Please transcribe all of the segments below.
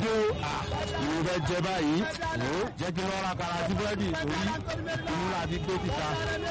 dé o ìwé fẹ́ jẹ báyìí o jẹ́ kí wọ́n ra kara sí búrẹ́dì torí inú láti gbé títa.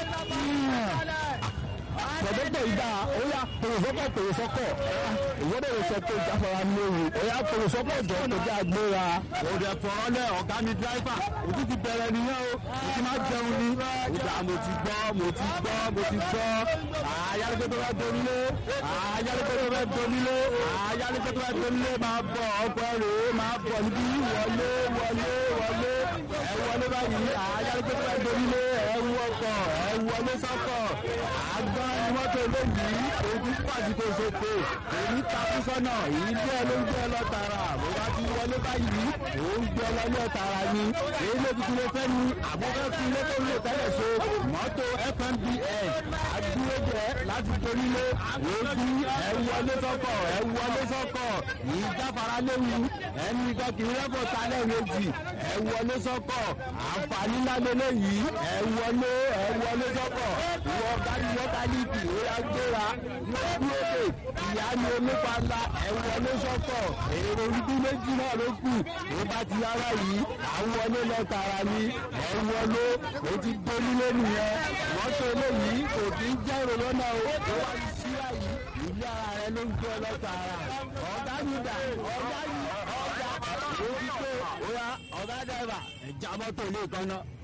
pẹ̀lẹ́pẹ̀ ìgbà óyá pèrèsọ́kọ̀ pèrèsọ́kọ̀ ìwọ́dẹ̀ rẹ̀ sọ pé ìjáfara léwu óyá pèrèsọ́kọ̀ jọ kò jẹ́ àgbéra. òde fọ̀rọ̀lẹ̀ ọ̀gá mi dráìfà òtún ti bẹ̀rẹ̀ nìyẹn o mo ti máa jẹun ni. ìgbà mo ti gbọ́ mo ti gbọ́ mo ti gbọ́ ayálégbé tó bá donílé ayálégbé tó bá donílé ayálégbé tó bá donílé máa bọ̀ ọkọ rèé máa bọ̀ níbí wọlé wọlé wọlé ẹ wọlé báyìí ayálégbé tó bá donílé ẹ wú ọkọ̀ ẹ wọlé sọ́kọ̀ àgbọn ni mọ́tò eléyìí ojú pàṣípò ṣètò èyí takú sọ́nà èyí bí ẹ ló ń gbé lọ tààrà bó bá ti wọlé báyìí ó ń gbé lọ ní ọ̀tàrà ni èyí ló ti tún fẹ́ ni àbúfẹ́ fún ilé tó ń lò tẹ́lẹ̀ so mọ́tò fmbn àdúrójẹ láti torílé ojú ẹ wọlé sọ́kọ̀ ẹ wọlé sọ́kọ̀ yìí jáfara léwu ẹni kan kì í rẹ́pọ̀ sálẹ̀ méjì ẹ wọlé sọ́kọ̀ àǹfààní ńlá lélẹ́yìí ẹ wọlé ẹ wọlé sọ́kọ̀ ìwọ gárí mọ́tálíìkì ó yá gbéra lójú òkè ìyá ni olópa ńlá ẹ wọlé sọ́kọ̀ èrò orí méjì náà ló kù ó bá ti yára yìí àwọn wọlé lọ tààrà ni ẹ wọlé ó ti gbólúlé nìyẹn mọ́tò eléyìí kò kí ń jẹ́ èrò lọ́nà o ó wá ní síra yìí ilé ara rẹ ló ń gbé lọ tààrà ọ̀gá yìí dà ọ̀gá yìí ọ̀gá ó ti pé ó yá ọ̀gá dẹ́rẹ́bà ẹ̀já mọ́tò ilé kan náà.